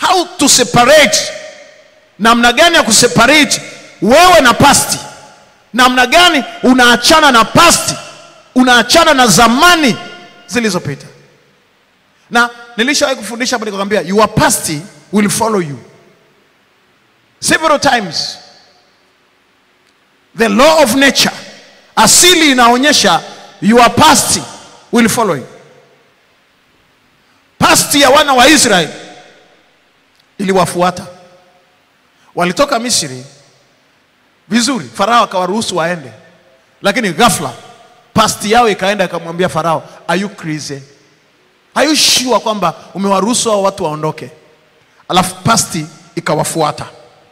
how to separate namna gani ya kuseparate wewe na pasti namna gani unaachana na pasti unaachana na zamani zilizopita na nilishawahi kufundisha hapa nikakwambia your past will follow you several times the law of nature asili inaonyesha your past will follow you past ya wana wa israeli iliwafuata walitoka misri vizuri farao akawaruhusu waende lakini ghafla pasti yao ikaenda ikamwambia farao are you crazy are you sure kwamba umewaruhusu hao watu waondoke alafu pasti ikawafuata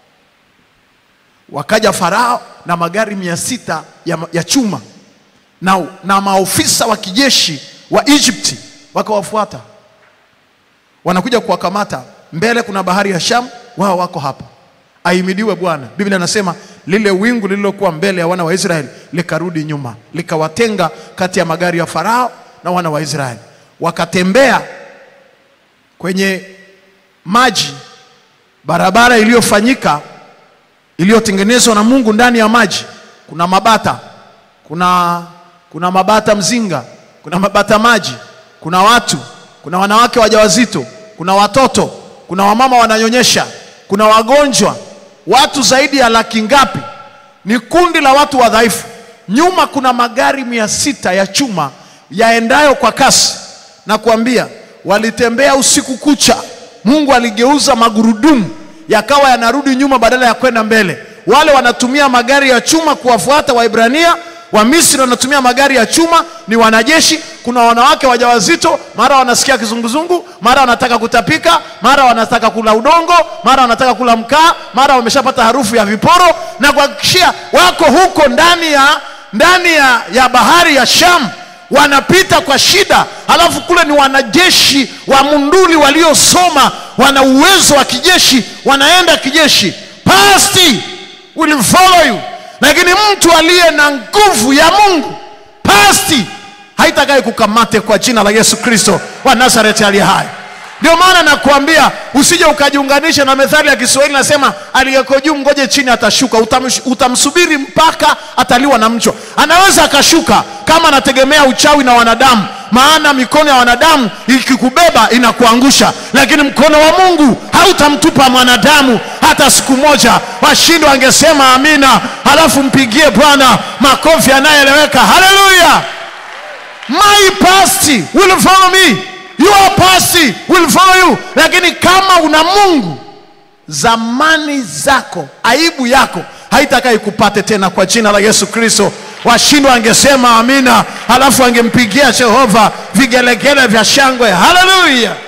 wakaja farao na magari mia sita ya, ya chuma na, na maofisa wa kijeshi wa egypti wakawafuata wanakuja kuwakamata mbele kuna bahari ya sham wao wako hapa ahimidiwe bwana biblia anasema lile wingu lililokuwa mbele ya wana wa israeli likarudi nyuma likawatenga kati ya magari ya farao na wana wa israeli wakatembea kwenye maji barabara iliyofanyika iliyotengenezwa na mungu ndani ya maji kuna mabata kuna kuna mabata mzinga kuna mabata maji kuna watu kuna wanawake wajawazito kuna watoto kuna wamama wananyonyesha kuna wagonjwa watu zaidi ya laki ngapi ni kundi la watu wadhaifu nyuma kuna magari mia sita ya chuma yaendayo kwa kasi na kuambia walitembea usiku kucha mungu aligeuza magurudumu yakawa yanarudi nyuma badala ya kwenda mbele wale wanatumia magari ya chuma kuwafuata waibrania wamisri wanatumia magari ya chuma ni wanajeshi kuna wanawake wajawazito mara wanasikia kizunguzungu mara wanataka kutapika mara wanataka kula udongo mara wanataka kula mkaa mara wameshapata harufu ya viporo na kuhakikishia wako huko ndani ya ndani ya, ya bahari ya sham wanapita kwa shida halafu kule ni wanajeshi wa munduli waliosoma wana uwezo wa kijeshi wanaenda kijeshi pasti will follow you lakini mtu aliye na nguvu ya mungu pasti haitakaye kukamate kwa jina la yesu kristo wa nazareti aliye hai ndio maana nakuambia usije ukajiunganisha na methali ya kiswahili nasema aliyeko juu ngoje chini atashuka Utamsh, utamsubiri mpaka ataliwa na mchwa anaweza akashuka kama anategemea uchawi na wanadamu maana mikono ya wanadamu ikikubeba inakuangusha lakini mkono wa mungu hautamtupa mwanadamu hata siku moja washindi wangesema amina halafu mpigie bwana makofi yanayoeleweka haleluya my past will follow me your past will follow you lakini kama una mungu zamani zako aibu yako haitaka ikupate tena kwa jina la yesu kristo washindwa angesema amina halafu angempigia jehova vigelegele vya shangwe haleluya